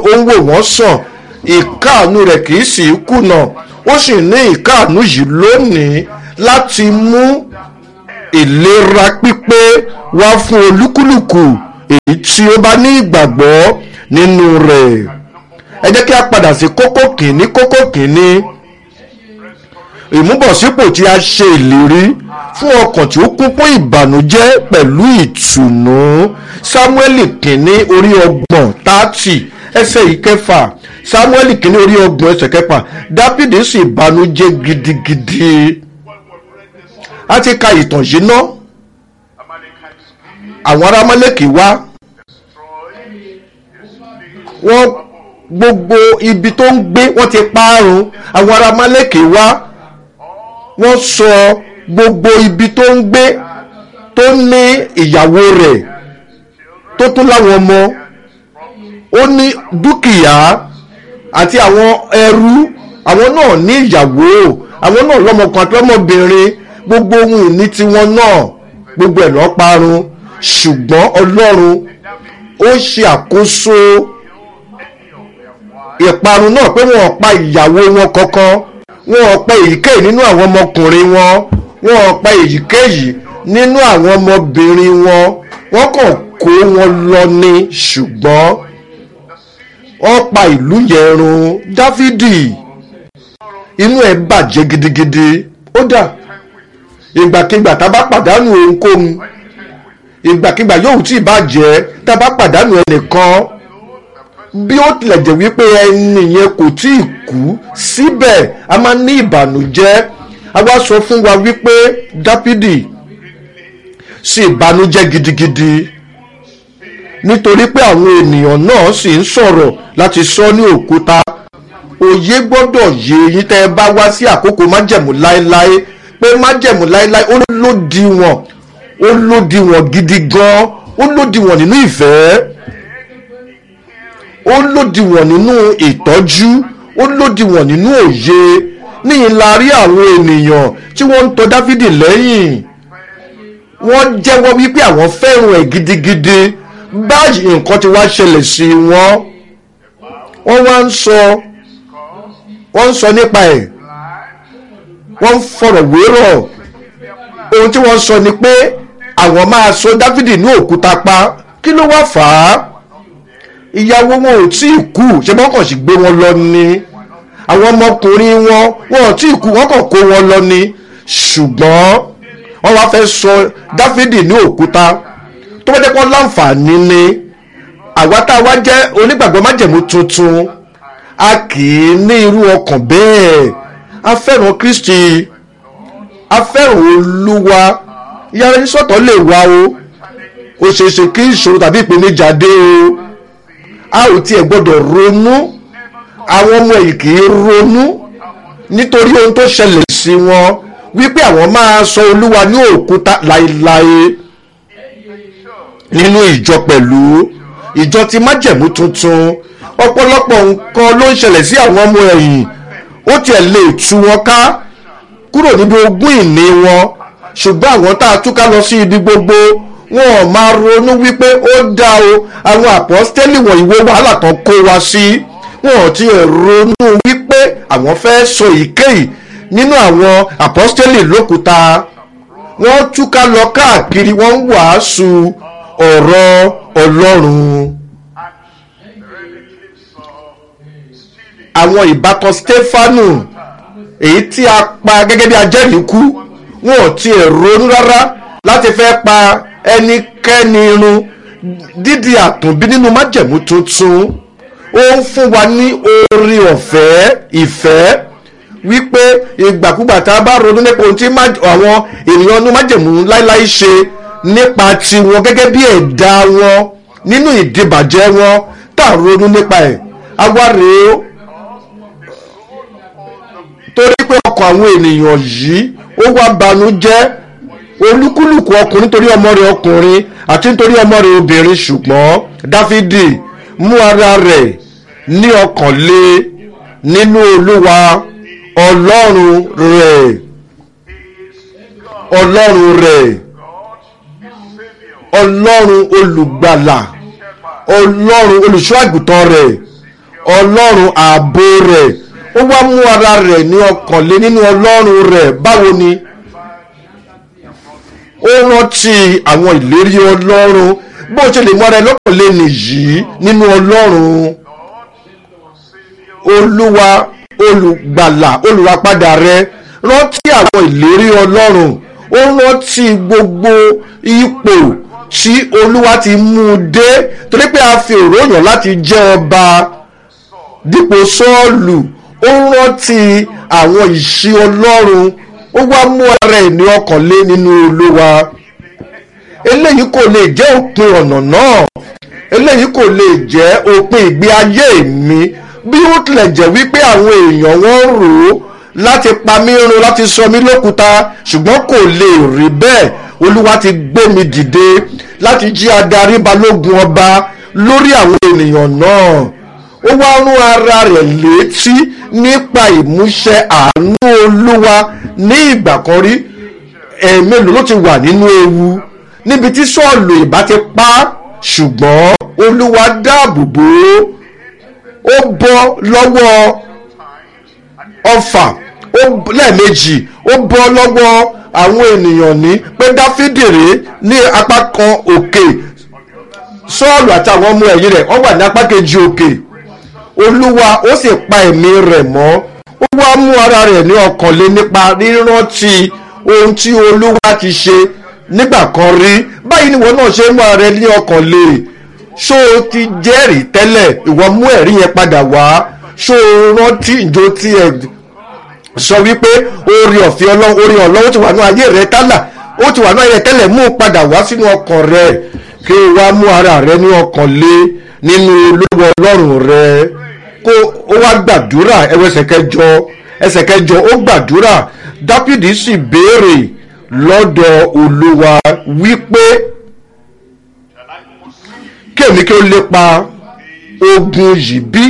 ó ń wò wọ́n sàn ìkáàánú rẹ̀ kì í sì í kùnà ó sì ní ìkáàánú yìí lónìí láti mú ìlera pípé wá fún olúkúlùkù èyí tí ó bá ní ìgbàgbọ́ nínú rẹ̀ ẹ jẹ́ kí a padà sí kókó kìíní kókó kìíní ìmúbọ̀sípò tí a ṣe ìlérí fún ọkàn tí ó kún fún ìbànújẹ́ pẹ̀lú ìtùnú sámúẹ́lì kìíní orí ọgbọ̀n tààtì ẹsẹ̀ ìkẹfà sámúẹ́lì kìíní orí ọgbọ̀n ẹsẹ̀ kẹfà dáfídì sì bànújẹ́ gidigidi a ti ka ìtàn yìí ná àwọn ará mọ́lẹ́kì wá wọ́n gbogbo ibi tó ń gbé wọ́n ti parun àwọn ará mọ́lẹ́kì wá wọ́n sọ gbogbo ibi tó ń gbé tó ní ìyàwó rẹ̀ tó tún láwọn ọmọ ó ní dúkìá àti àwọn ẹrú àwọn náà ní ìyàwó àwọn náà lọ́mọkùnrin àti lọ́mọbìnrin gbogbo ohun ìní tiwọn náà gbogbo ẹ̀ lọ́ọ́ parun ṣùgbọ́n ọlọ́run ó ṣe àkóso ìparun náà pé wọn ò pa ìyàwó wọn kankan wọn ò pa èyíkéyìí nínú àwọn ọmọkùnrin wọn wọn ò pa èyíkéyìí nínú àwọn ọmọbìnrin wọn wọn kàn kó wọn lọ ní ṣùgbọ́n wọ́n pa ìlú yẹn run dáfídì inú ẹ̀ bàjẹ́ gidigidi ó dà ìgbàkigbà tá a bá pàdánù ohunkóhun ìgbàkigbà yóò tí ì bàjẹ́ tá a bá pàdánù ẹnìkan bí ó tilẹ̀ jẹ́ wípé ẹni yẹn kò tí ì kú síbẹ̀ a máa ní ìbànújẹ́ a wá sọ fún wa wípé dáfídì sì ìbànújẹ́ gidigidi nítorí pé àwọn ènìyàn náà sì ń sọ̀rọ̀ láti sọ ní òkúta òye gbọ́dọ̀ yé yín tẹ́ ẹ bá wá sí àkókò májẹ̀mú láéláé pé májẹ̀mú láéláé ó lòdìwọ̀n ó lòdìwọ̀n gidi gan ó lòdìwọ̀n nínú ìfẹ́ ó lòdìwọ̀n nínú ìtọ́jú ó lòdìwọ̀n nínú òye níyìn la rí àwọn ènìyàn tí wọ́n ń tọ dáfídì lẹ́yìn wọ́n jẹ́wọ́ wípé àwọn fẹ́ràn ẹ̀ gidigidi báyìí nǹkan ti wá ṣẹlẹ̀ sí wọn wọ́n wá ń sọ wọ́n ń sọ nípa ẹ̀ wọ́n ń fọ̀rọ̀ wérọ̀ ohun tí wọ́n sọ ni pé àwọn máa sọ dáfídì ní òkúta pa kí ló wá fà á ìyàwó wọn ò tí ì kú ṣé wọ́n kàn sì gbé wọn lọ ni àwọn ọmọkùnrin wọn wọn ò tí ì kú wọ́n kàn kó wọn lọ ni ṣùgbọ́n wọ́n wá fẹ́ sọ dáfídì ní òkúta tó bá jẹ́ pọ́n láǹfààní ni àwa tá a wá jẹ́ onígbàgbọ́ májẹ̀mú tuntun a kì í ní irú ọkàn bẹ́ẹ̀ a fẹ́ràn kristi a fẹ́ràn olúwa yàrá ní sọ̀tọ̀ lè wá o ó ṣeé ṣe kí ìṣòro tàbí ìpèníjà dé o a ò tiẹ̀ gbọ́dọ̀ ronú àwọn ọmọ yìí kì í ronú nítorí ohun tó ṣẹlẹ̀ sí wọn wípé àwọn máa sọ olúwa ní òkúta láéláé nínú ìjọ pẹ̀lú ìjọ ti májẹ̀mú tuntun ọ̀pọ̀lọpọ̀ nǹkan ló ń ṣẹlẹ̀ sí àwọn ọmọ ẹ̀yìn ó tiẹ̀ lè tú wọn ká kúrò níbi ogún ìní wọn ṣùgbọ́n àwọn tá a túká lọ sí ibi gbogbo wọn ò máa ronú wípé ó dá o àwọn àpọ́stẹ́lì wọ̀nyí wo wàhálà tán kó wa sí wọn ò tiẹ̀ ronú wípé àwọn fẹ́ sọ èyíkéyìí nínú àwọn àpọ́stẹ́lì lókúta wọ́n túká lọ káàkiri wọ́n ń wàásù ọ̀rọ̀ ọlọ́run. àwọn ìbátan stefanu èyí tí a pa gẹ́gẹ́ bí ajẹ́rìí kú wọn ò tiẹ̀ ronú rárá láti fẹ́ pa ẹnikẹ́ni irun dídi àtúnbí nínú májẹ̀mú tuntun ó ń fún wa ní orí ọ̀fẹ́ ìfẹ́ wípé ìgbàkúgbà tá a bá ronú nípa ohun tí àwọn ènìyàn inú májẹ̀mú láíláí ṣe nípa tiwọn gẹ́gẹ́ bí ẹ̀dá wọn nínú ìdìbàjẹ́ wọn tá a ronú nípa ẹ̀ awáre ó torí pé ọkàn àwọn ènìyàn yìí ó wá banújẹ́ olúkúlùkù ọkùnrin nítorí ọmọ rẹ̀ ọkùnrin àti nítorí ọmọ rẹ̀ obìnrin ṣùgbọ́n dáfídì mú ara rẹ̀ ní ọkàn lé nínú olúwa ọlọ́run rẹ̀ ọlọ́run rẹ̀ ọlọ́run olùgbàlà ọlọ́run olùṣọ́ àgùntàn rẹ̀ ọlọ́run ààbò rẹ̀ ó wá mú ara rẹ̀ ní ọkàn lé nínú ọlọ́run rẹ̀ báwo ni ó rántí àwọn ìlérí ọlọ́run bó ṣe lè mú ara ẹ lọ́kàn lé nìyí nínú ọlọ́run olúwa olùgbàlà olùràpadà rẹ rántí àwọn ìlérí ọlọ́run ó rántí gbogbo ipò tí olúwa ti mú un dé torí pé a fi òróyàn láti jẹ́ ọba dípò sọ́ọ̀lù ó rántí àwọn ìṣí ọlọ́run ó wá mú ara ẹ̀ ní ọkàn lé nínú olúwa eléyìí kò lè jẹ́ òpin ọ̀nà náà eléyìí kò lè jẹ́ òpin ìgbé ayé mi bí ó tilẹ̀ jẹ́ wípé àwọn èèyàn wọ́n rò ó láti pa mí run láti sọ mí lókúta ṣùgbọ́n kò lè rí bẹ́ẹ̀ olúwa ti gbé mi dìde láti jí adarí balógun ọba lórí àwọn ènìyàn náà ó wá rún ara rẹ̀ létí nípa ìmúṣẹ àánú olúwa ní ìgbà kan rí ẹ̀ẹ̀mélòó ló ti wà nínú ewu níbi tí sọ́ọ̀lù ìbá ti pa á ṣùgbọ́n olúwa dáàbò bò ó ó bọ́ lọ́wọ́ ọfà ó lẹ́ẹ̀mejì ó bọ́ lọ́wọ́ àwọn ènìyàn ní pé dáfídì rèé ní apá kan òkè sọ́ọ̀lù àti àwọn ọmọ ẹ̀yìn rẹ̀ wọ́n wà ní apá kejì òkè olúwa ó sì pa ẹ̀mí rẹ̀ mọ́ ó wá mú ara rẹ̀ ní ọkàn lé nípa rírántí ohun tí olúwa ti ṣe nígbà kan rí báyìí ni ìwọ náà ṣe mú ara rẹ ní ọkàn lé ṣó o ti jẹ́rìí tẹ́lẹ̀ ìwọ mú ẹ̀rí yẹn padà wá ṣó o rántí ìjó tí ẹ sọ wípé orí ọ̀fẹ́ ọlọ́run orí ọlọ́run ti wà ní ayé rẹ tálà ó ti wà ní ayé rẹ tẹ́lẹ̀ mú padà wá sínú ọkàn rẹ kí o wá mú ara rẹ ní ọkàn lé nínú olówó ọlọ́run rẹ kó o wá gbàdúrà ẹwọ ẹsẹ̀ kẹjọ ẹsẹ̀ kẹjọ ó gbàdúrà dápìdì sì béèrè lọ́dọ̀ olúwa wípé kí èmi kí ó lépa ogun yìí bí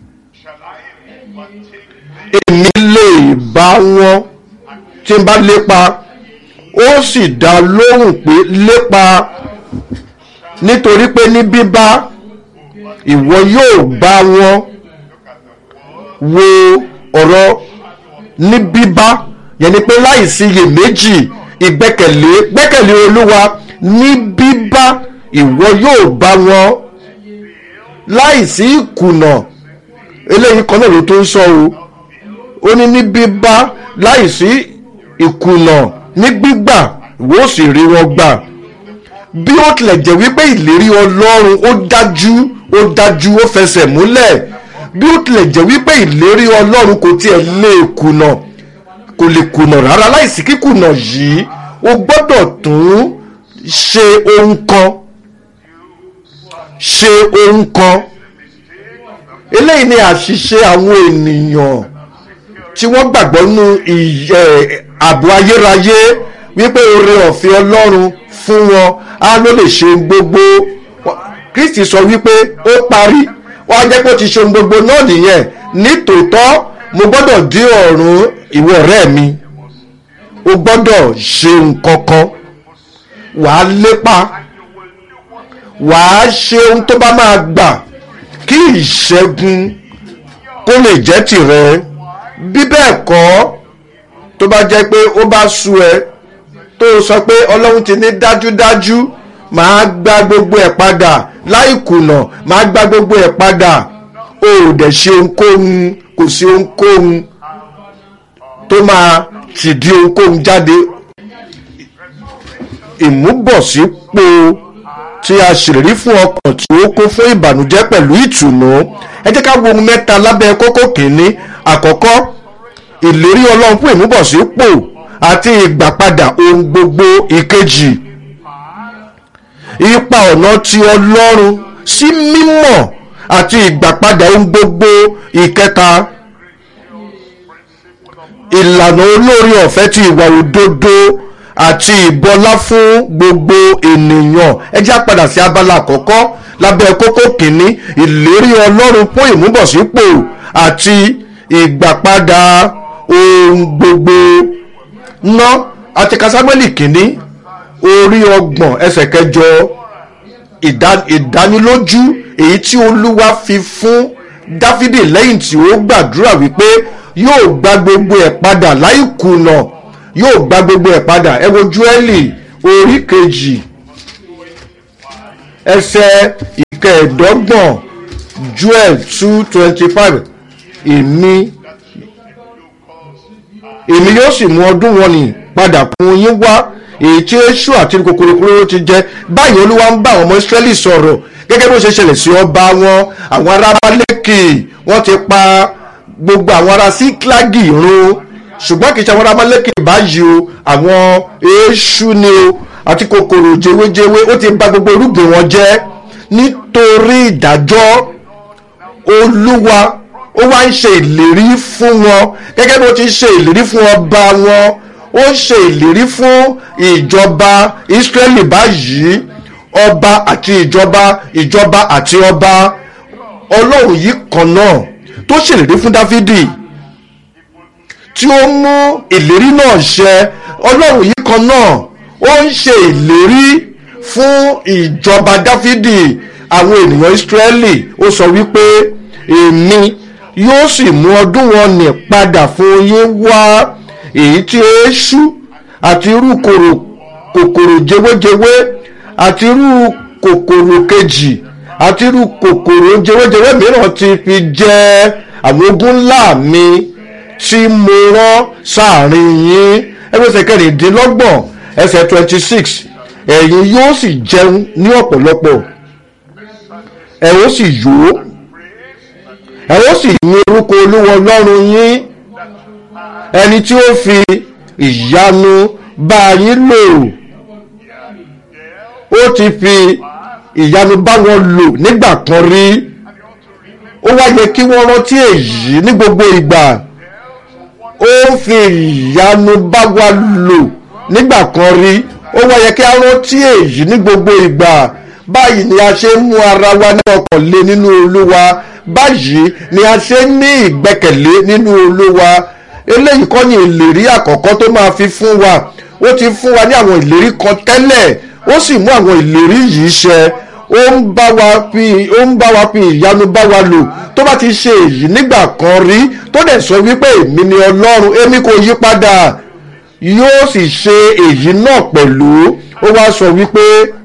èmi lè bá wọn tí n bá lépa ó sì dá lóhùn pé lépa nítorí pé ní bíbá ìwọ yóò bá wọn wo ọ̀rọ̀ ní bíbá yẹn ni pé láìsí iyèméjì ìgbẹ́kẹ̀lé gbẹ́kẹ̀lé olúwa ní bíbá ìwọ yóò bá wọn láìsí ìkùnà eléyìí kan náà ló tó ń sọ o ó ní ní bíbá láìsí ìkùnà ní gbígbà ìwọ ó sì rí wọn gbà bí ó tilẹ̀ jẹ́ wípé ìlérí ọlọ́run ó dájú ó dájú ó fẹsẹ̀ múlẹ̀ bí ó tilẹ̀ jẹ́ wípé ìlérí ọlọ́run kò tiẹ̀ lè kùnà kò lè kùnà rárá láìsí kíkùnà yìí o gbọ́dọ̀ tún ṣe ohun kan ṣe ohun kan eléyìí ni àṣìṣe àwọn ènìyàn tí wọ́n gbàgbọ́ nínú ààbò ayérayé wípé oore ọ̀fẹ́ ọlọ́run fún wọn á ló lè ṣe ohun gbogbo kristi sọ wípé ó parí wọ́n á jẹ́ pé ó ti ṣe ohun gbogbo náà nìyẹn nítòótọ́ mo gbọ́dọ̀ dé ọ̀run ìwọ ọ̀rẹ́ mi o gbọ́dọ̀ ṣe nǹkan kan wàá lépa wàá ṣe ohun tó bá máa gbà kí ìṣẹ́gun kó lè jẹ́ tìrẹ bí bẹ́ẹ̀ kọ́ tó bá jẹ́ pé ó bá sú ẹ tó sọ pé ọlọ́run ti ní dájúdájú màá gba gbogbo ẹ̀ padà láì kùnà màá gba gbogbo ẹ̀ padà o ò dẹ̀ ṣe ohunkóhun kò sí ohunkóhun tó máa tìdí ohunkóhun jáde ìmúbọ̀sípò tí a ṣèlérí fún ọkàn tí ó kún fún ìbànújẹ́ pẹ̀lú ìtùnú ẹ jẹ́ ká wo ohun mẹ́ta lábẹ́ kókó kìíní àkọ́kọ́ ìlérí ọlọ́run fún ìmúbọ̀sípò àti ìgbàpadà ohun gbogbo ìkejì ipa ọ̀nà ti ọlọ́run sí mímọ̀ àti ìgbàpadà ohun gbogbo ìkẹta ìlànà olórí ọ̀fẹ́ ti ìwà òdodo àti ìbọlá fún gbogbo ènìyàn ẹ jẹ́ àpadà sí abala àkọ́kọ́ lábẹ́ kókó kìíní ìlérí ọlọ́run fún ìmúbọ̀sípò àti ìgbàpadà ohun gbogbo ná àti kásámẹ́lì kìíní orí ọgbọ̀n ẹsẹ̀ kẹjọ ìdánilójú èyí tí olúwa fi fún dáfídì lẹ́yìn tí ó gbàdúrà wípé yóò gba gbogbo ẹ̀ padà láì kùnà yóò gba gbogbo ẹ̀ padà ẹ wo júẹ́lì orí kejì ẹsẹ̀ ìkẹẹ̀dọ́gbọ̀n joel two twenty five èmi èmi yóò sì mú ọdún wọn nì padà fún yín wá èyí tí èṣù àti kòkòrò kúrò ti jẹ báyìí olúwa ń bá àwọn ọmọ israẹli sọ̀rọ̀ gẹ́gẹ́ bó ṣe ṣẹlẹ̀ sí ọba wọn àwọn ará malẹ́kì wọ́n ti pa gbogbo àwọn ará síklágì run ṣùgbọ́n kì í ṣe àwọn ará malẹ́kì báyìí o àwọn èṣù ni o àti kòkòrò jewéjewé ó ti bà gbogbo irúgbìn wọn jẹ́ nítorí ìdájọ́ olúwa ó wá ń ṣe ìlérí fún wọn gẹ́gẹ́ bí ó ti ṣe ìlérí fún ọba wọn ó ń ṣe ìlérí fún ìjọba Ísírẹ́lì báyìí ọba àti ìjọba ìjọba àti ọba ọlọ́run yìí kan náà tó ṣèlérí fún Dáfídì tí ó mú ìlérí náà ṣẹ ọlọ́run yìí kan náà ó ń ṣe ìlérí fún ìjọba Dáfídì àwọn ènìyàn Ísírẹ́lì ó sọ wípé èmi yóò sì mú ọdún wọn nì padà fún yín wá èyí tí èṣù àti irú kòkòrò jewéjewé àti irú kòkòrò kejì àti irú kòkòrò jewéjewé mìíràn ti fi jẹ àwọn ogun ńlá mi tí mo rán sáàrin yín ẹgbẹ́sẹ̀ kẹrìndínlọ́gbọ̀n ẹsẹ̀ twenty six ẹ̀yin yóò sì jẹun ní ọ̀pọ̀lọpọ̀ ẹ ó sì yó ẹ ó sì yin orúkọ olúwa ọlọ́run yín ẹni tí ó fi ìyanu bá yín lò ó ti fi ìyanu bá wọn lò nígbà kan rí ó wá yẹ kí wọ́n rántí èyí ní gbogbo ìgbà ó fi ìyanu bá wa lò nígbà kan rí ó wá yẹ kí a rántí èyí ní gbogbo ìgbà báyìí ni a ṣe ń mú ara wa ní ọkàn lé nínú olúwa báyìí ni a ṣe ń ní ìgbẹ́kẹ̀lé nínú olúwa eléyìí kọ́ ni ìlérí àkọ́kọ́ tó máa fi fún wa ó ti fún wa ní àwọn ìlérí kan tẹ́lẹ̀ ó sì mú àwọn ìlérí yìí ṣẹ ó ń bá wa fi ó ń bá wa fi ìyanu bá wa lò tó bá ti ṣe èyí nígbà kan rí tó dẹ̀ sọ wípé èmi ni ọlọ́run èmi kò yí padà yóò sì ṣe èyí náà pẹ̀lú ó wá sọ wípé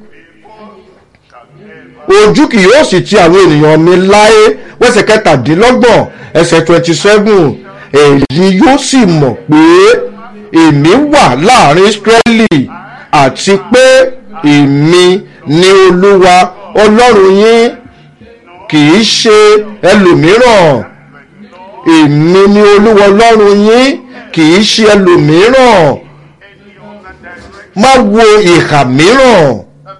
ojú kì yóò sì ti àwọn ènìyàn mi láé wẹ́sẹ̀ kẹtàdínlọ́gbọ̀n ẹsẹ̀ twenty seven èyí yóò sì mọ̀ pé èmi wà láàrin Ísírẹ́lì àti pé èmi ni olúwa ọlọ́run yín kì í ṣe ẹlòmíràn èmi ni olúwa ọlọ́run yín kì í ṣe ẹlòmíràn má wo ìhà mìíràn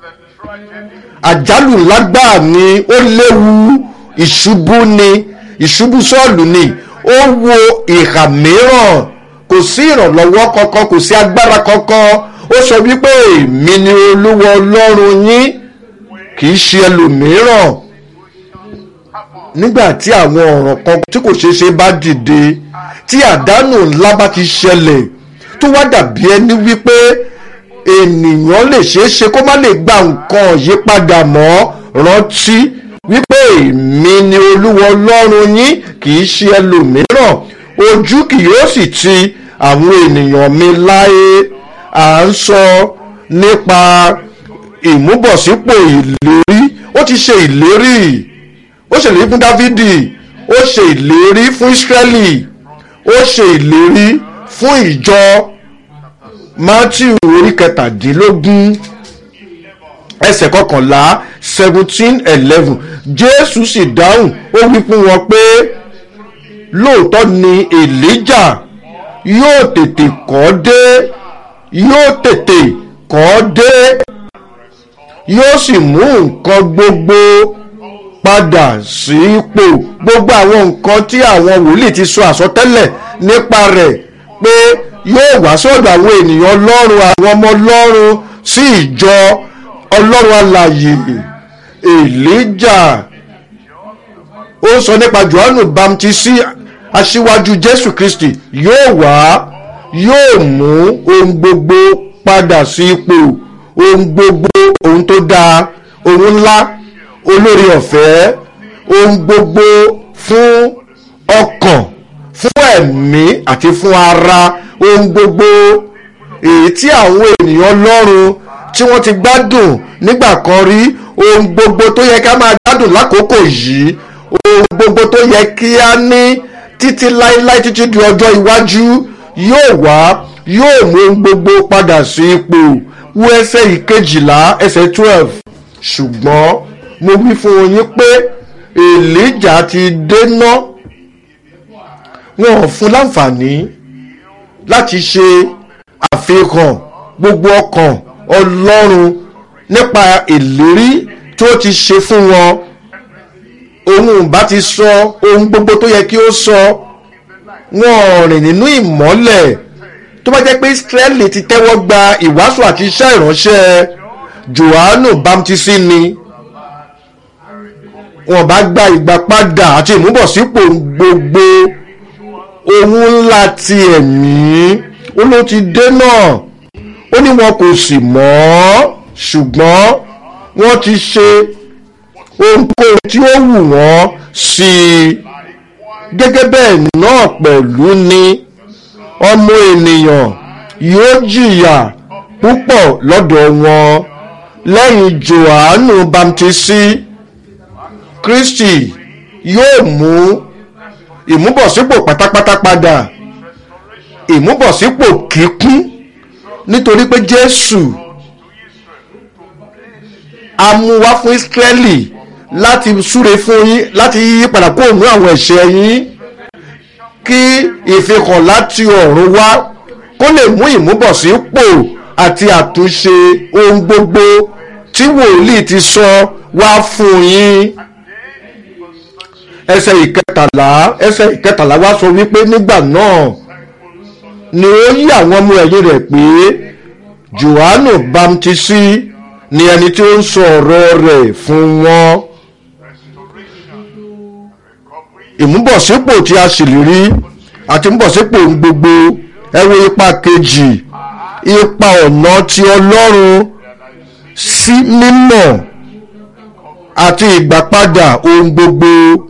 àjálù lágbáà ni ó léwu ìṣubú ni ìṣubú sọ́ọ̀lù ni ó wo ìhà mìíràn kò sí ìrànlọ́wọ́ kankan kò sí agbára kankan ó sọ wípé èmi ni olúwa ọlọ́run yín kì í ṣe ẹlòmíràn nígbà tí àwọn ọ̀ràn kan tí kò ṣeé ṣe bá dìde tí àdánù ńlá bá ti ṣẹlẹ̀ tó wá dàbí ẹni wípé ènìyàn lè ṣeé ṣe kó má lè gba nǹkan yípadà mọ́ rántí wípé èmi ni olúwa ọlọ́run yín kì í ṣe ẹlòmíràn ojú kì yóò sì ti àwọn ènìyàn mi láé à ń sọ nípa ìmúbọ̀sípò ìlérí ó ti ṣe ìlérí ó ṣèlérí fún dávidi ó ṣe ìlérí fún israẹli ó ṣe ìlérí fún ìjọ matthew orí kẹtàdínlógún ẹsẹ̀ kọkànlá seventeen eleven jésù sì dáhùn ó wí fún wọn pé lóòótọ́ ni elijah yóò tètè kọ́ dé yóò tètè kọ́ dé yóò sì mú nǹkan gbogbo padà sípò gbogbo àwọn nǹkan tí àwọn wòlíì ti sọ àsọtẹ́lẹ̀ nípa rẹ̀ pé yóò wá sọ́dọ̀ àwọn ènìyàn ọlọ́run àwọn ọmọ ọlọ́run sí ìjọ ọlọ́run alàyè elijah ó sọ nípa johannu bamtisi aṣíwájú jésù kristi yóò wá yóò mú ohun gbogbo padà sí ipò ohun gbogbo ohun tó dáa ohun ńlá olórí ọ̀fẹ́ ohun gbogbo fún ọkàn fún ẹ̀mí àti fún ara ohun gbogbo èyí tí àwọn ènìyàn ọlọ́run tí wọ́n ti gbádùn nígbà kan rí ohun gbogbo tó yẹ ká máa gbádùn lákòókò yìí ohun gbogbo tó yẹ kí á ní títí láéláé títí di ọjọ́ iwájú yóò wá yóò mú ohun gbogbo padà sí ipò wo ẹsẹ̀ ìkejìlá ẹsẹ̀ twelve ṣùgbọ́n mo wí fún yín pé èlíjà ti dé ná wọn ò fún láǹfààní láti ṣe àfihàn gbogbo ọkàn ọlọ́run nípa ìlérí tó ti ṣe fún wọn òun bá ti sọ ohun gbogbo tó yẹ kí ó sọ wọn ò rìn nínú ìmọ́lẹ̀ tó bá jẹ́ pé Ísírẹ́lì ti tẹ́wọ́ gba ìwàásù àti iṣẹ́ ìránṣẹ́ Jòhánù bámtísì ni wọn bá gba ìgbà padà àti ìmúbọ̀sípò gbogbo ohun ńlá ti ẹ̀mí ó ló ti dé náà ó ní wọn kò sì mọ̀ ṣùgbọ́n wọ́n ti ṣe ohunkóhun tí ó wù wọ́n sí i gẹ́gẹ́ bẹ́ẹ̀ náà pẹ̀lú ni ọmọ ènìyàn yóò jìyà púpọ̀ lọ́dọ̀ wọn lẹ́yìn Jòhánù bámtísì Kristi yóò mú ìmúbọ̀sípò pátápátá padà ìmúbọ̀sípò kíkún nítorí pé Jésù a mú wá fún Ísírẹ́lì láti súre fún yín láti yí padà kó òun àwọn ẹ̀ṣẹ̀ yín kí ìfihàn láti ọ̀run wá kó lè mú ìmúbọ̀sípò àti àtúnṣe ohun gbogbo tí wòlíì ti sọ wá fún yín ẹsẹ̀ ìkẹtàlá ẹsẹ̀ ìkẹtàlá wá sọ wípé nígbà náà ni ó yí àwọn ọmọ ẹ̀yìn rẹ̀ pé Jòhánù bámtísì ni ẹni tí ó ń sọ ọ̀rọ̀ rẹ̀ fún wọn ìmúbọ̀sípò tí a ṣèlérí àti ìmúbọ̀sípò ohun gbogbo ẹ wo ipa kejì ipa ọ̀nà ti Ọlọ́run sí mímọ̀ àti ìgbàpadà ohun gbogbo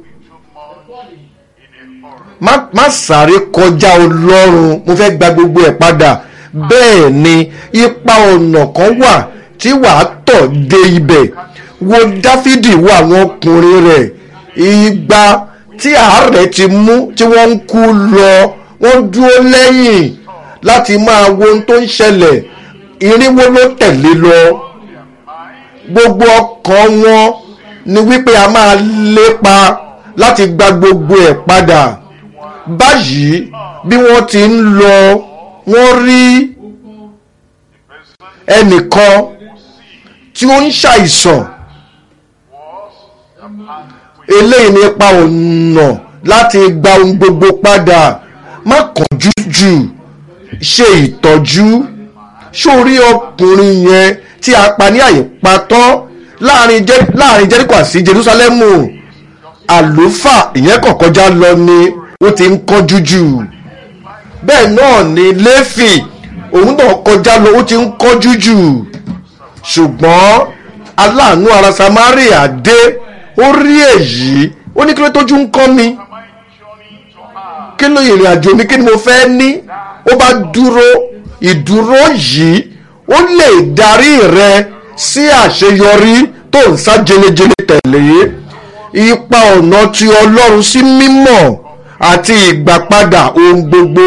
má má sáré kọjá Ọlọ́run mo fẹ́ gba gbogbo ẹ̀ padà bẹ́ẹ̀ ni ipa ọ̀nà kan wà tí wàá tọ̀ dé ibẹ̀ wo Dáfídì wo àwọn ọkùnrin rẹ̀ igba tí àárẹ̀ ti mú tí wọ́n ń kú lọ wọ́n dúró lẹ́yìn láti máa wo ohun tó ń ṣẹlẹ̀ irinwó ló tẹ̀lé lọ gbogbo ọkàn wọn ni wípé a máa lépa láti gba gbogbo ẹ̀ padà báyìí bí wọ́n ti ń lọ wọ́n rí ẹnìkan tí ó ń ṣàìsàn eléyìí nípa ọ̀nà láti gba ohun gbogbo padà má kánjú jù ṣe ìtọ́jú sórí ọkùnrin yẹn tí a pa ní àyè patọ́ láàrin Jẹ́ríkò àti Jerúsálẹ́mù àlùfáà ìyẹn kàn kọjá lọ ni ó ti ń kánjú jù bẹ́ẹ̀ náà ni Léfì òun náà kọjá lọ ó ti ń kánjú jù ṣùgbọ́n aláàánú ara Samaria dé ó rí èyí ó ní kí ló tójú ń kọ́ mi kí ló ìrìn àjò mi kí ni mo fẹ́ ní ó bá dúró ìdúró yìí ó lè darí rẹ sí àṣeyọrí tó ń sá jelejele tẹ̀lé ipa ọ̀nà ti Ọlọ́run sí mímọ́ àti ìgbàpadà ohun gbogbo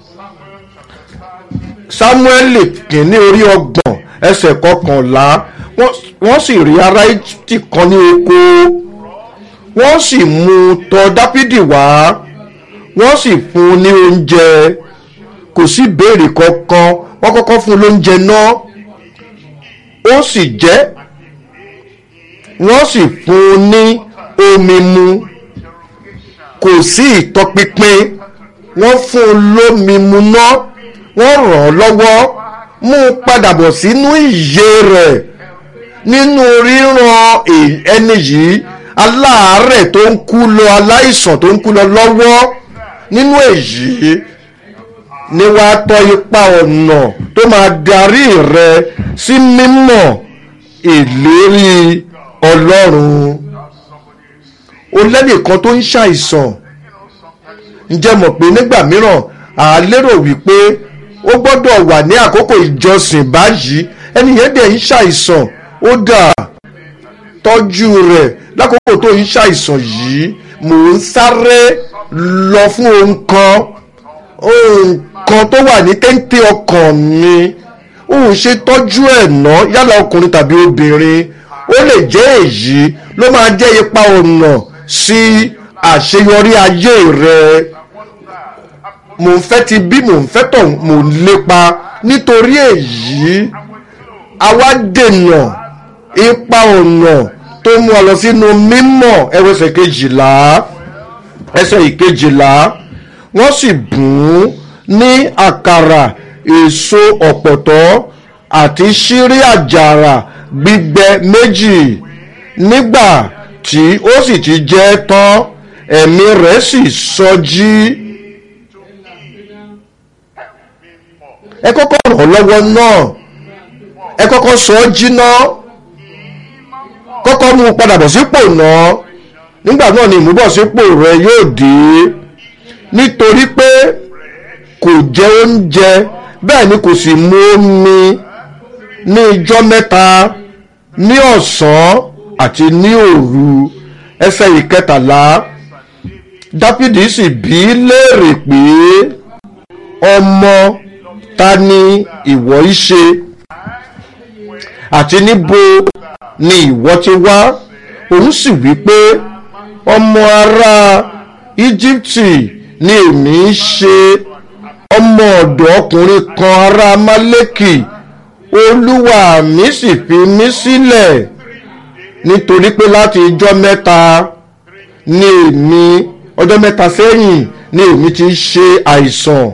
Sámúẹ́lì kìíní orí ọgbọ̀n ẹsẹ̀ kọkànlá wọ́n sì rí ará Íjíbítì kan ní oko wọ́n sì mú un tọ̀ Dáfídì wá wọ́n sì fún un ní oúnjẹ kò sí béèrè kankan wọ́n kọ́kọ́ fún un lóúnjẹ náà ó sì jẹ wọ́n sì fún un ní omi mu kò sí ìtọpinpin wọ́n fún un lómi mu náà wọ́n ràn án lọ́wọ́ mú un padà bọ̀ sínú ìyè rẹ̀ nínú ríran ẹni yìí aláàárẹ̀ tó ń kú lọ aláìsàn tó ń kú lọ lọ́wọ́ nínú èyí ni wàá tọ́ ipa ọ̀nà tó máa darí rẹ sí mímọ̀ ìlérí Ọlọ́run o lẹ́nìkan tó ń ṣàìsàn ǹjẹ́ mọ̀ pé nígbà mìíràn à á lérò wípé ó gbọ́dọ̀ wà ní àkókò ìjọsìn báyìí ẹni yẹn dẹ̀ ń ṣàìsàn ó dà tọ́jú rẹ̀ lákòókò tó ń ṣàìsàn yìí mò ń sáré lọ fún ohun kan ohun kan tó wà ní téńté ọkàn mi òun ṣe tọ́jú ẹ̀ ná yálà ọkùnrin tàbí obìnrin ó lè jẹ́ èyí ló máa jẹ́ ipa ọ̀nà sí àṣeyọrí ayé rẹ̀ mò ń fẹ́ ti bí mò ń fẹ́ tọ̀ mò ń lépa nítorí èyí àwa dènà ipa ọ̀nà tó mú ọ lọ sínú mímọ̀ ẹwẹsẹ̀ kejìlá ẹsẹ̀ ìkejìlá wọ́n sì bùn ún ní àkàrà èso ọ̀pọ̀tọ́ àti ṣírí àjàrà gbígbẹ méjì nígbà tí ó sì ti jẹ tán ẹ̀mí rẹ̀ sì sọjí. ẹ kọ́kọ́ ràn ọ́ lọ́wọ́ náà ẹ kọ́kọ́ sọ ọ́ jiná kọ́kọ́ mú un padà bọ̀ sípò náà nígbà náà ni ìmúbọ̀sípò rẹ yóò dé nítorí pé kò jẹ oúnjẹ bẹ́ẹ̀ ni kò sì mu omi ní ijọ́ mẹ́ta ní ọ̀sán àti ní òru ẹsẹ̀ ìkẹtàlá dáfídì sì bí léèrè pé ọmọ ta ni ìwọ í ṣe àti níbo ni ìwọ ti wá òun sì wí pé ọmọ ará íjíbítì ni èmi ń ṣe ọmọ ọ̀dọ̀ ọkùnrin kan ará málékì olúwa mi sì fi mí sílẹ̀ nítorí pé láti ijọ́ mẹ́ta ni èmi ọjọ́ mẹ́ta sẹ́yìn ni èmi ti ṣe àìsàn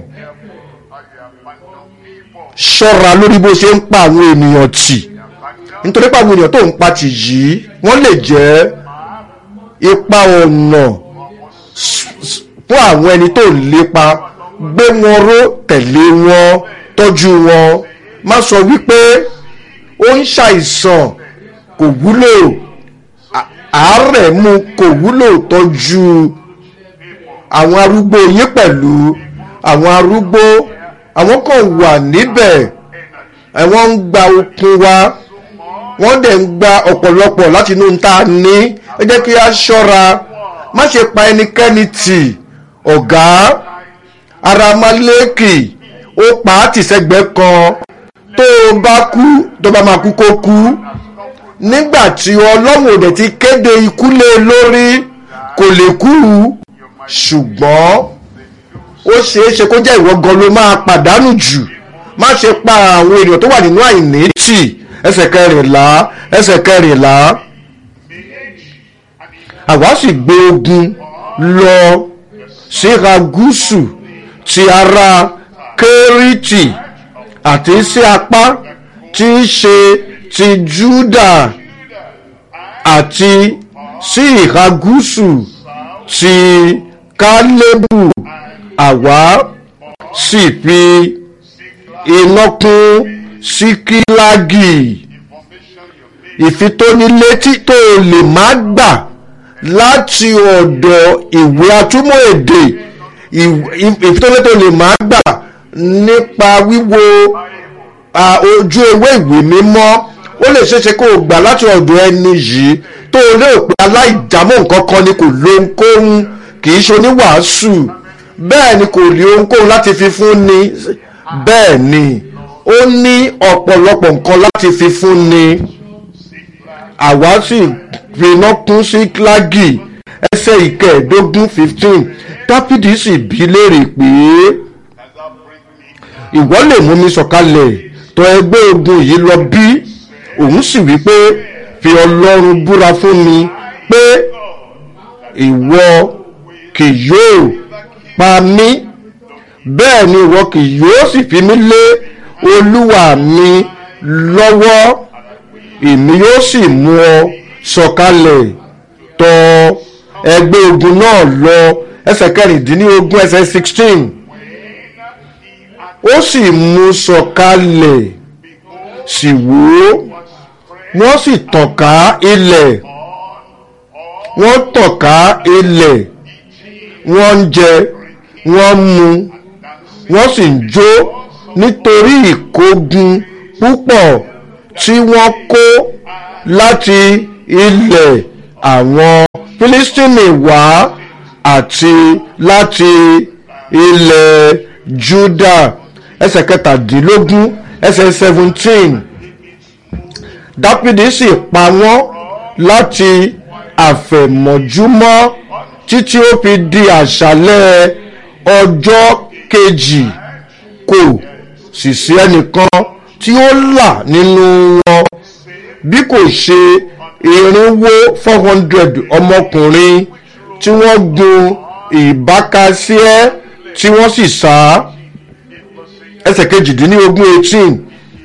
ṣọ́ra lórí bó ṣe ń pa àwọn ènìyàn tì nítorí pé àwọn ènìyàn tó ń pa tì yìí wọ́n lè jẹ́ ipa ọ̀nà fún àwọn ẹni tó ń lépa gbé wọn ró tẹ̀lé wọn tọ́jú wọn má sọ wípé ó ń ṣàìsàn kò wúlò àárẹ̀ mú kò wúlò tọ́jú àwọn arúgbó yín pẹ̀lú àwọn arúgbó àwọn kan wà níbẹ̀ àwọn ń gba okun wa wọ́n dẹ̀ ń gba ọ̀pọ̀lọpọ̀ láti inú ta ní ẹ jẹ́ kí a ṣọ́ra má ṣe pa ẹnikẹ́ni tì ọ̀gá ara maléèkì ó pa á tì sẹ́gbẹ́ kan tó o bá kú tó bá máa kú kó kú nígbà tí ọlọ́run ò dẹ̀ ti kéde ikú lé e lórí kò lè kú ṣùgbọ́n ó ṣeé ṣe kó jẹ́ ìwọ gan ló máa pàdánù jù má ṣe pa àwọn ènìyàn tó wà nínú àìní tì ẹsẹ̀ kẹrìnlá ẹsẹ̀ kẹrìnlá àwa sì gbé ogun lọ síra gúúsù ti ara kérítì àti sí apá tí í ṣe ti júdà àti sí ìhà gúúsù ti kálébù àwa sì fi iná kún síkílágì ìfitónilétí tó o lè má gbà láti ọ̀dọ̀ ìwé atúmọ̀ èdè ìfitónilétí tó o lè má gbà nípa wíwo ojú ewé ìwé mímọ́ ó lè ṣeéṣe kó o gbà láti ọ̀dọ̀ ẹni yìí tó o lérò pé aláìjámọ̀ nǹkan kan ni kò lóhunkóhun kì í ṣe oníwàásù bẹ́ẹ̀ ni kò rí ohunkóhun láti fi fún ni bẹ́ẹ̀ ni ó ní ọ̀pọ̀lọpọ̀ nǹkan láti fi fún ni àwa sì finá kún sí kílágì ẹsẹ̀ ìkẹẹ̀ẹ́dógún fifteen dáfídì sì bí léèrè pé ìwọ lè mú mi sọ̀kalẹ̀ tọ̀ ẹgbẹ́ ogun yìí lọ bí òun sì wí pé fi ọlọ́run búra fún mi pé ìwọ kì yóò pa mí bẹ́ẹ̀ ni ìwọ kì yóò sì fi mí lé olúwa mi lọ́wọ́ èmi yóò sì mú ọ sọ̀kalẹ̀ tọ̀ ẹgbẹ́ ogun náà lọ ẹsẹ̀ kẹrìndínlógún ẹsẹ̀ sixteen ó sì mú sọ̀kalẹ̀ sì wò ó wọ́n sì tàn ká ilẹ̀ wọ́n tọ̀ka ilẹ̀ wọ́n ń jẹ wọ́n ń mu wọ́n sì ń jó nítorí ìkógun púpọ̀ tí wọ́n kó láti ilẹ̀ àwọn Fílístínì wá àti láti ilẹ̀ Júdà ẹsẹ̀ kẹtàdínlógún ẹsẹ̀ seventeen Dáfídì sì pa wọ́n láti àfẹ̀mọ́júmọ́ títí ó fi di àṣálẹ́ ọjọ́ kejì kò sì sí ẹnìkan tí ó là nínú wọn bí kò ṣe irinwó four hundred ọmọkùnrin tí wọ́n gun ìbákasíẹ́ tí wọ́n sì sá ẹsẹ̀ kejìdínlógún eighteen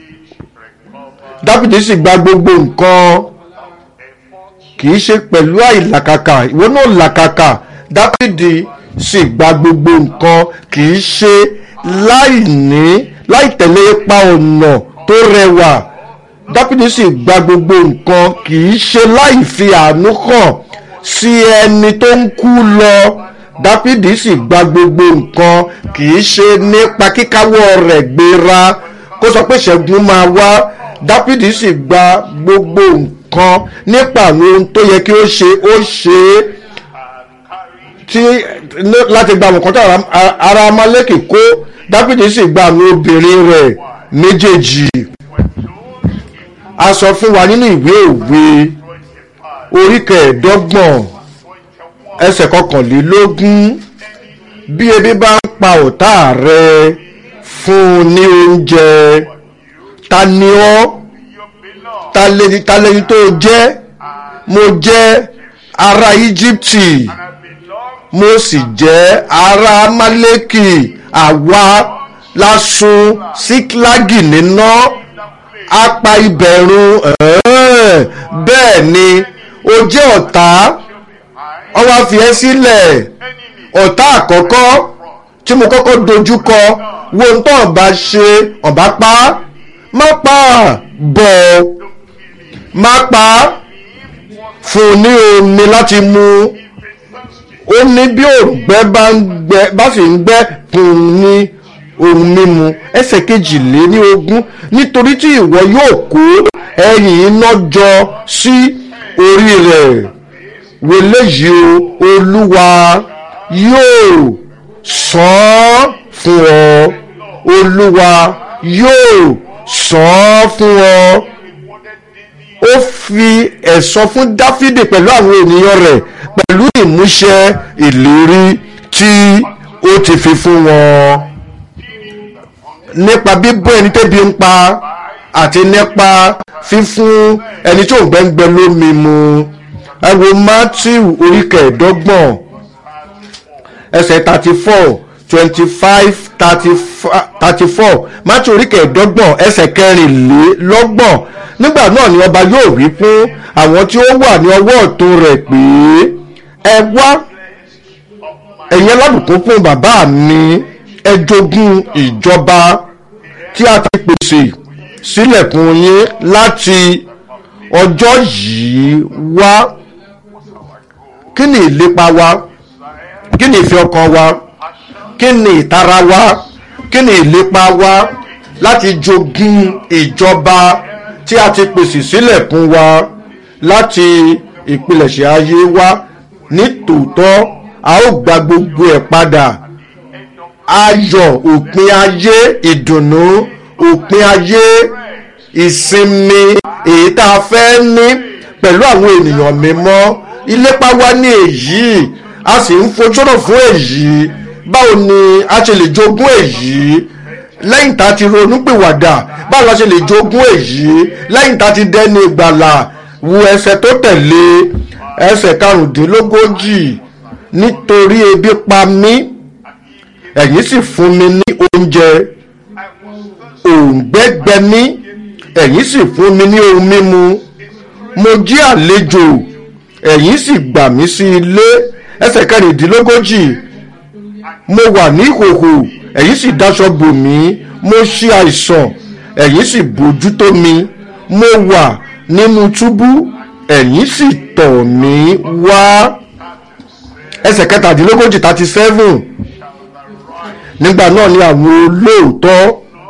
dáfídì sì gba gbogbo nǹkan kì í ṣe pẹ̀lú àìlàkàkà ìwọ náà làkàkà dáfídì sì gba gbogbo nǹkan kì í ṣe láì ní láì tẹ̀lé ipa ọ̀nà tó rẹwà dáfídì sì gba gbogbo nǹkan kì í ṣe láì fi àánú hàn sí ẹni tó ń kú lọ dáfídì sì gba gbogbo nǹkan kì í ṣe nípa kíkáwọ́ rẹ̀ gbéra kó sọ pé ṣẹ́gun máa wá dáfídì sì gba gbogbo nǹkan nípa àwọn ohun tó yẹ kí ó ṣe ó ṣe é tí láti gba àwọn nǹkan tí ara amaleki kó dáfídì sì gba àwọn obìnrin rẹ̀ méjèèjì a sọ fún wa nínú ìwé òwe orí kẹẹ̀ẹ́dọ́gbọ̀n ẹsẹ̀ kọkànlélógún bí ebi bá ń pa ọ̀tá rẹ fún un ní oúnjẹ ta ni ọ́ ta lẹni ta lẹni tó jẹ́ mo jẹ́ ará íjíbítì mo sì jẹ́ ará amálẹ́kì àwa lásùn síklágì níná apá ìbẹ̀rùn bẹ́ẹ̀ ni o jẹ́ ọ̀tá wọ́n wá fi ẹ́ sílẹ̀ ọ̀tá àkọ́kọ́ tí mo kọ́kọ́ dojúkọ wo ń tọ́ ọ̀bá ṣe ọ̀bá pa má pa bọ̀ má pa fún ní omi láti mu ó ní bí òǹgbẹ bá ń gbẹ bá sì ń gbẹ fún ní ohun mímu ẹsẹ̀ kejìlé ní ogún nítorí tí ìwọ yóò kó ẹyìn iná jọ sí orí rẹ̀ wọlé yìí o olúwa yóò san fún ọ olúwa yóò san fún ọ ó fi ẹ̀san fún dáfídì pẹ̀lú àwọn ènìyàn rẹ̀ pẹ̀lú ìmúṣẹ ìlérí tí ó ti fi fún wọn nípa bíbọ́ ẹni tẹ́bi ń pa àti nípa fífún ẹni tó ń gbẹ́ngbẹ́ lómi mu ẹ wo matthew orí kẹẹ̀ẹ́dọ́gbọ̀n ẹsẹ̀ thirty four twenty five thirty four matthew orí kẹẹ̀ẹ́dọ́gbọ̀n ẹsẹ̀ kẹrìnlélọ́gbọ̀n nígbà náà ni ọba yóò wí fún àwọn tí ó wà ní ọwọ́ ọ̀tún rẹ̀ pé ẹ wá ẹ̀yin alábùkún fún bàbá mi ẹ jogún ìjọba tí a ti pèsè sílẹ̀ fún yín láti ọjọ́ yìí wá kí ni ìlépa wa kí ni ìfẹ́ ọkàn wa kí ni ìtara wa kí ni ìlépa wa láti jogún ìjọba tí a ti pèsè sílẹ̀ fún wa láti ìpilẹ̀ṣẹ̀ ayé wa ní tòótọ́ a ó gba gbogbo ẹ̀ padà ayọ̀ òpin ayé ìdùnnú òpin ayé ìsinmi èyí tá a fẹ́ ní pẹ̀lú àwọn ènìyàn mímọ́ ìlépa wa ní èyí a sì ń fojúrò fún èyí báwo ni a ṣe lè jogún èyí lẹ́yìn tá a ti ronúpìwàdà báwo la ṣe lè jogún èyí lẹ́yìn tá a ti dẹ́ni ìgbàlà wo ẹsẹ̀ tó tẹ̀lé ẹsẹ̀ karùndínlógójì nítorí ebi pa mí ẹ̀yin sì fún mi ní oúnjẹ òǹgbẹ gbẹ mí ẹ̀yin sì fún mi ní ohun mímu mo jí àlejò ẹ̀yin sì gbà mí sí ilé ẹsẹ̀ kẹrìndínlógójì mo wà ní ìhòhò ẹ̀yin sì dáṣọ bò mí mo ṣe àìsàn ẹ̀yin sì bójú tó mi mo wà nínú túbú ẹ̀yin sì tọ̀ mí wá ẹsẹ̀ kẹtàdínlógójì thirty seven nígbà náà ni àwọn olóòótọ́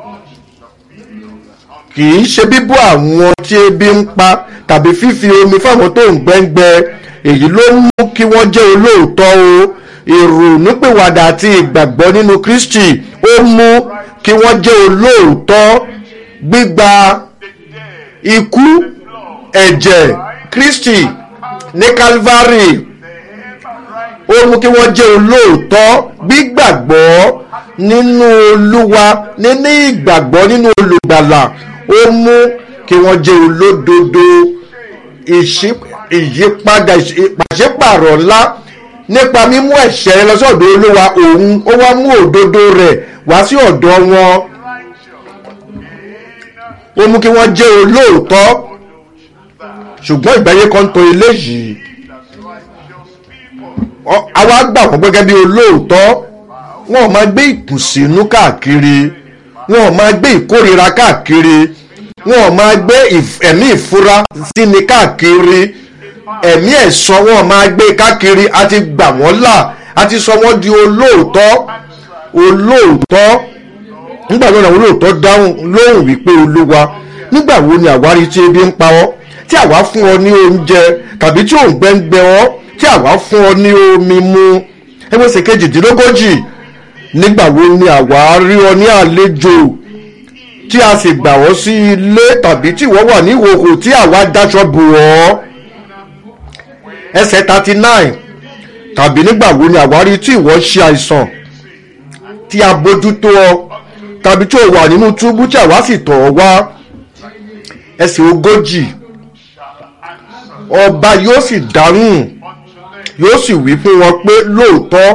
kì í ṣe bíbọ́ àwọn tí ebi ń pa tàbí fífi omi fáwọn tó ń gbẹ́ngbẹ́ èyí ló mú kí wọ́n jẹ́ olóòótọ́ o ìrònúpìwàdà àti ìgbàgbọ́ nínú Kristi ó mú kí wọ́n jẹ́ olóòótọ́ gbígba ikú ẹ̀jẹ̀ Kristi ní Calvary ó mú kí wọ́n jẹ́ olóòótọ́ gbígbàgbọ́ nínú Olúwa níní ìgbàgbọ́ nínú olùgbàlà ó mú kí wọ́n jẹ́ olódodo ìyípadà ìpàṣípàrọ̀ ńlá nípa mímú ẹ̀ṣẹ̀ rẹ lọ sí ọ̀dọ̀ Olúwa òun ó wá mú òdodo rẹ̀ wá sí ọ̀dọ̀ wọn ó mú kí wọ́n jẹ́ olóòótọ́ ṣùgbọ́n ìgbáyé kan tó eléyìí àwa gbà wọ́n gẹ́gẹ́ bí olóòótọ́ wọn ò máa gbé ìkùnsínú káàkiri wọn ò máa gbé ìkórira káàkiri wọn ò máa gbé ẹ̀mí ìfura síni káàkiri ẹ̀mí ẹ̀sán wọn ò máa gbé káàkiri a ti gbà wọ́n là a ti sọ wọ́n di olóòótọ́ olóòótọ́ nígbà náà àwọn olóòótọ́ dáhùn lóhùn wípé olúwa nígbà wo ni àwárí tí ebi ń pa ọ́ tí àwa fún ọ ní oúnjẹ tàbí tí òǹgbẹ ń gbẹ ọ́ tí àwa fún ọ ní omi mu ẹgbẹ́sẹ̀ kejìdínlógójì nígbà wo ni àwa rí ọ ní àlejò tí a sì gbà ọ́ sí ilé tàbí tí ìwọ wà ní ìhòòhò tí àwa dáṣọ bò ọ́ ẹsẹ̀ thirty nine tàbí nígbà wo ni àwa rí tí ìwọ ṣe àìsàn tí a bójútó ọ tàbí tí o wà nínú túbú tí àwa sì tọ̀ ọ́ wá ẹsẹ̀ ogójì ọba yóò sì dáhùn yóò sì wí fún wọn pé lóòótọ́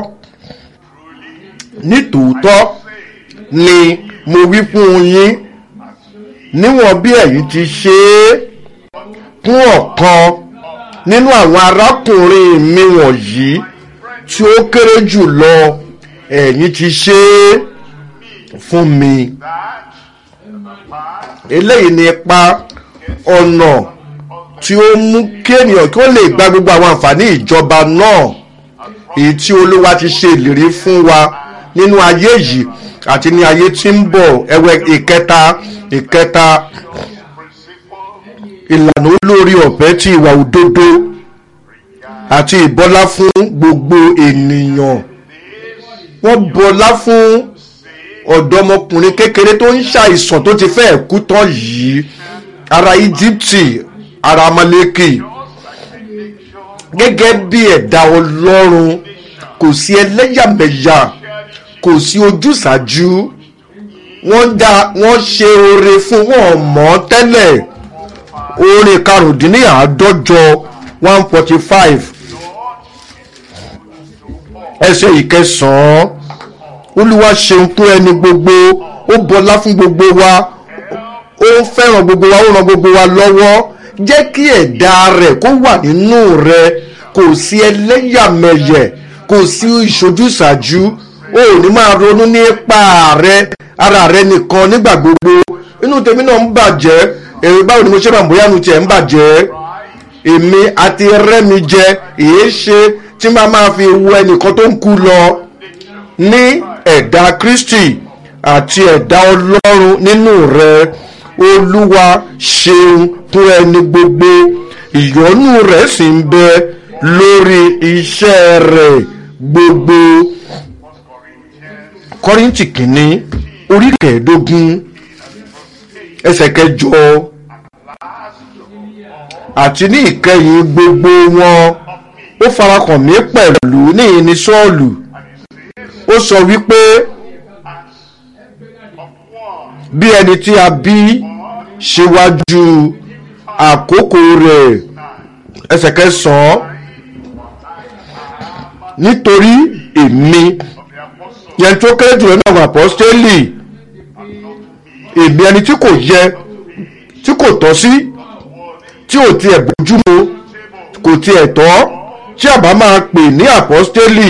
nítòótọ́ ni mo wí fún yín níwọ̀n bí ẹ̀yin ti ṣe é fún ọ̀kan nínú àwọn arákùnrin mi wọ̀nyí tí ó kéré jù lọ ẹ̀yin ti ṣe é fún mi eléyìí ni ipa ọ̀nà tí ó mú kí ènìyàn kí ó lè gba gbogbo àwọn àǹfààní ìjọba náà èyí tí olúwa ti ṣe ìlérí fún wa nínú ayé yìí àti ní ayé tí ń bọ̀ ẹwẹ́ ìkẹta ìkẹta ìlànà olórí ọ̀fẹ́ tí ìwà òdodo àti ìbọlá fún gbogbo ènìyàn wọ́n bọlá fún ọ̀dọ́mọkùnrin kékeré tó ń ṣàìsàn tó ti fẹ́ kú tán yìí ara íjíbítì ara amaleki gẹ́gẹ́ bí ẹ̀dá ọlọ́run kò sí ẹlẹ́yàmẹ̀yà kò sí ojúsàájú wọ́n dá wọ́n ṣe oore fún wọn mọ́ tẹ́lẹ̀ oore karùndínláàádọ́jọ one forty five ẹsẹ̀ ìkẹsàn-án olúwa ṣeun fún ẹni gbogbo ó bọlá fún gbogbo wa ó ń fẹ́ràn gbogbo wa ó ràn gbogbo wa lọ́wọ́ jẹ́ kí ẹ̀dá rẹ̀ kó wà nínú rẹ̀ kò sí ẹlẹ́yàmẹ̀yẹ̀ kò sí ìṣojúṣàjú o ò ní máa ronú nípa rẹ ara rẹ nìkan nígbà gbogbo inú tèmi náà ń bàjẹ́ èrò báwo ni mo ṣe máa bóyá nu tiẹ̀ ń bàjẹ́ èmi àti rẹ́mi jẹ èé ṣe tí máa máa fi wo ẹnìkan tó ń kú lọ ní ẹ̀dá Kristi àti ẹ̀dá Ọlọ́run nínú rẹ Olúwa ṣeun fún ẹni gbogbo ìyọ́nú rẹ̀ sì ń bẹ lórí iṣẹ́ rẹ̀ gbogbo Kọ́ríńtì kìíní orí kẹẹ̀ẹ́dógún ẹsẹ̀ kẹjọ àti ní ìkẹyìn gbogbo wọn ó farakàn mí pẹ̀lú ní ìní Sọ́ọ̀lù ó sọ wípé bí ẹni tí a bí ṣíwájú àkókò rẹ̀ ẹsẹ̀ kẹsàn-án nítorí èmi yẹn tó kéré jùlọ náà wà apọ́stélì èmi ẹni tí kò yẹ tí kò tọ́ sí tí ò tiẹ̀ bójúmu kò tiẹ̀ tọ́ tí a bá máa pè ní apọ́stélì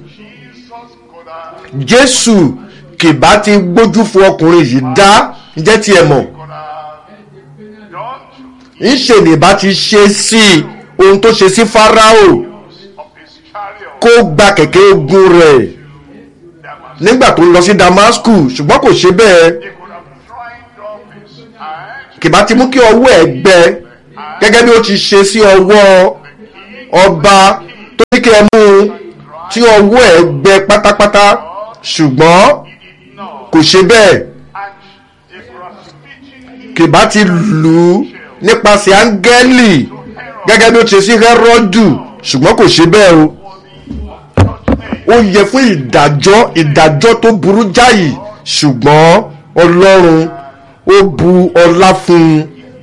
Jésù kì bá ti gbójú fún ọkùnrin yìí dá jẹ́ tiẹ̀ mọ̀ ńṣe ní bá ti ṣe sí ohun tó ṣe sí Fáráò of his chariot. kó gba kẹ̀kẹ́ ogun rẹ̀ nígbà tó ń lọ sí Damascus ṣùgbọ́n kò ṣe bẹ́ẹ̀ He could have dried off his hand. kì bá ti mú kí ọwọ́ ẹ̀ gbẹ gẹ́gẹ́ bí ó ti ṣe sí ọwọ́ ọba tó ní kí ẹ mú un tí ọwọ́ ẹ̀ gbẹ pátápátá ṣùgbọ́n No. kò ṣe bẹ́ẹ̀ And he could have smitten him. kì bá ti lù ú nípasẹ̀ áńgẹ́lì gẹ́gẹ́ bí ó ti ṣe sí Hẹ́rọ́dù ṣùgbọ́n kò ṣe bẹ́ẹ̀ o ó yẹ fún ìdájọ́ ìdájọ́ tó burú jáì ṣùgbọ́n Ọlọ́run ó bu ọlá fún un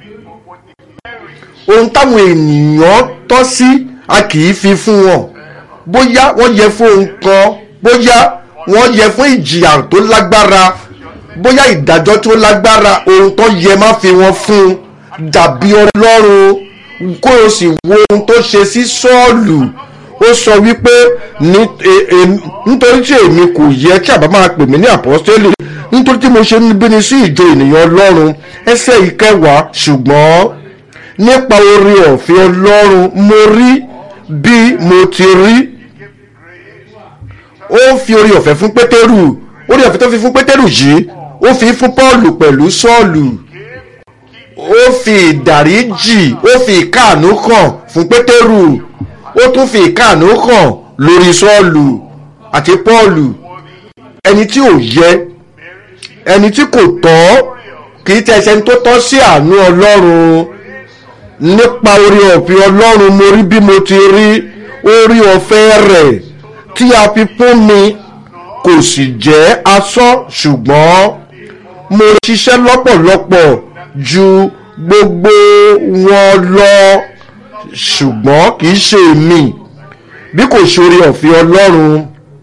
ohun táwọn ènìyàn tọ́ sí a kì í fi fún wọn bóyá wọ́n yẹ fún ohun kan bóyá wọ́n yẹ fún ìjìyà tó lágbára bóyá ìdájọ́ tó lágbára ohun tó yẹ má fi wọn fún un dàbí ọlọ́run kó o sì wo ohun tó ṣe sí sọ́ọ̀lù ó sọ wípé ní- e- e- nítorí tí èmi kò yẹ kí àbá máa pè mí ní àpọ́stélì nítorí tí mo ṣe ń bíni sí ìjọ ènìyàn ọlọ́run ẹsẹ̀ ìkẹwàá ṣùgbọ́n nípa oore ọ̀fẹ́ ọlọ́run mo rí bí mo ti rí ó fi oore ọ̀fẹ́ fún pétérù oore ọ̀fẹ́ tó fi fún pétérù yìí ó fi fún pọ́ọ̀lù pẹ̀lú sọ́ọ̀lù ó fi ìdáríjì ó fi ìkáàánú hàn fún pétérù ó tún fi ìkáàánú hàn lórí sọ́ọ̀lù àti pọ́ọ̀lù ẹni tí ò yẹ ẹni tí kò tọ́ kì í tẹ̀sẹ̀ ẹni tó tọ́ sí àánú ọlọ́run nípa orí ọ̀fẹ́ ọlọ́run mo rí bí mo ti rí orí ọ̀fẹ́ rẹ̀ tí a fi fún mi kò sì jẹ́ asán ṣùgbọ́n mo ṣiṣẹ́ lọ́pọ̀lọpọ̀ ju gbogbo wọn lọ ṣùgbọ́n kì í ṣe èmi bí kò ṣe orí ọ̀fẹ́ ọlọ́run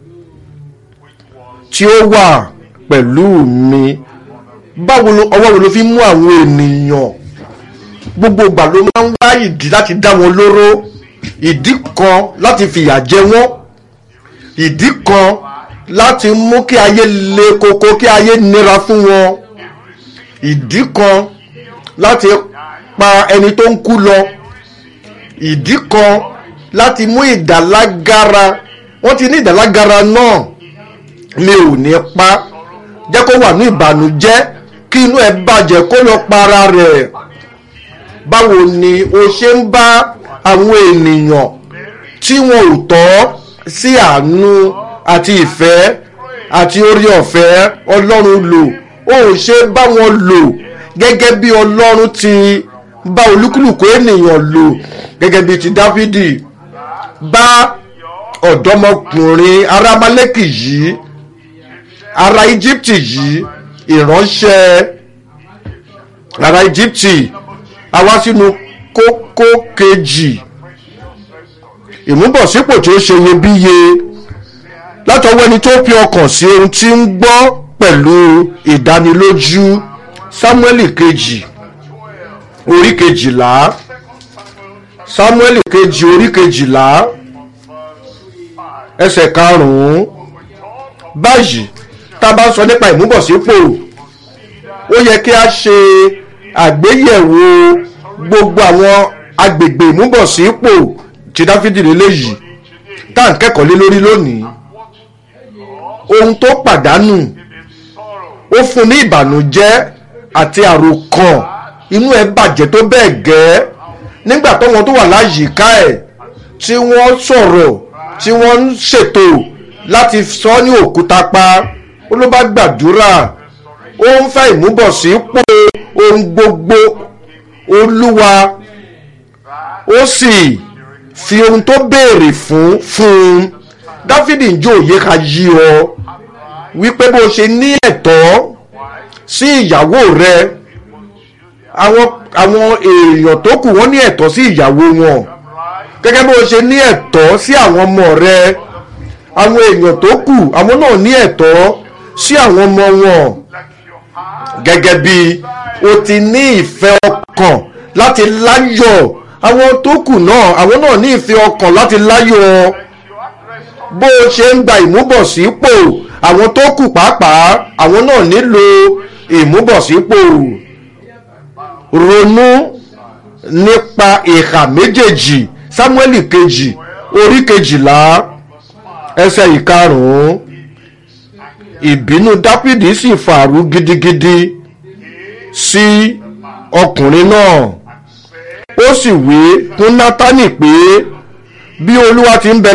tí ó wà pẹ̀lú mi báwo ló ọwọ́ wo ló fi mú àwọn ènìyàn gbogbo ìgbà ló máa ń wá ìdí láti dá wọn lóró ìdí kan láti fìyà jẹ wọ́n ìdí kan láti mú kí ayé le koko kí ayé nira fún wọn ìdí kan láti pa ẹni tó ń kú lọ ìdí kan láti mú ìdálágara wọ́n ti ní ìdálágara náà mi ò ní pa jẹ́ kó wà ní ìbànújẹ́ kí inú ẹ̀ bàjẹ́ kó lọ para rẹ̀ báwo ni o ṣe ń bá àwọn ènìyàn tí wọn ò tọ́ sí àánú àti ìfẹ́ àti orí ọ̀fẹ́ ọlọ́run lò ó ṣe bá wọn lò gẹ́gẹ́ bí ọlọ́run ti bá olúkúlùkù ènìyàn lò gẹ́gẹ́ bí ti dáfídì bá ọ̀dọ́mọkùnrin ará Amálẹ́kì yìí ará íjíbítì yìí ìránṣẹ́ ará íjíbítì àwa sínú kókó kejì ìmúbọ̀sípò tí ó ṣe iyebíye látọwọ́ ẹni tó fi ọkàn sí ohun tí ń gbọ́ pẹ̀lú ìdánilójú sámúẹ́lì kejì orí kejìlá sámúẹ́lì kejì orí kejìlá ẹsẹ̀ karùn-ún báyìí tá a bá sọ nípa ìmúbọ̀sípò ó yẹ kí a ṣe àgbéyẹ̀wò gbogbo àwọn agbègbè ìmúbọ̀sípò tí dáfídì lélẹ́yìí tá à ń kẹ́kọ̀ọ́ lé lórí lónìí ohun tó pàdánù ó fún ní ìbànújẹ́ àti àròkàn inú ẹ̀ bàjẹ́ tó bẹ́ẹ̀ gẹ́ nígbà táwọn tó wà láyìíká ẹ̀ tí wọ́n sọ̀rọ̀ tí wọ́n ń ṣètò láti sọ ní òkúta pa ó ló bá gbàdúrà ó ń fẹ́ ìmúbọ̀sípò ohun gbogbo olúwa ó sì fi ohun tó béèrè fún fún un dáfídì ń jó òye ká yí ọ wípé bó ṣe ní ẹ̀tọ́ sí ìyàwó rẹ àwọn àwọn èèyàn tó kù wọ́n ní ẹ̀tọ́ sí ìyàwó wọn gẹ́gẹ́ bó ṣe ní ẹ̀tọ́ sí àwọn ọmọ rẹ àwọn èèyàn tó kù àwọn náà ní ẹ̀tọ́ sí àwọn ọmọ wọn gẹ́gẹ́ bí o ti ní ìfẹ́ ọkàn láti láyọ̀ àwọn tó kù náà àwọn náà ní ìfẹ́ ọkàn láti láyọ̀ bó o ṣe ń gba ìmúbọ̀sípò àwọn tó kù pàápàá àwọn náà nílò ìmúbọ̀sípò ronú nípa ìhà méjèèjì sámúẹ́lì kejì orí kejìlá ẹsẹ̀ ìkarùn-ún ìbínú dáfídì sì fàrú gidigidi sí ọkùnrin náà ó sì wí fún nátánì pé bí olúwa ti ń bẹ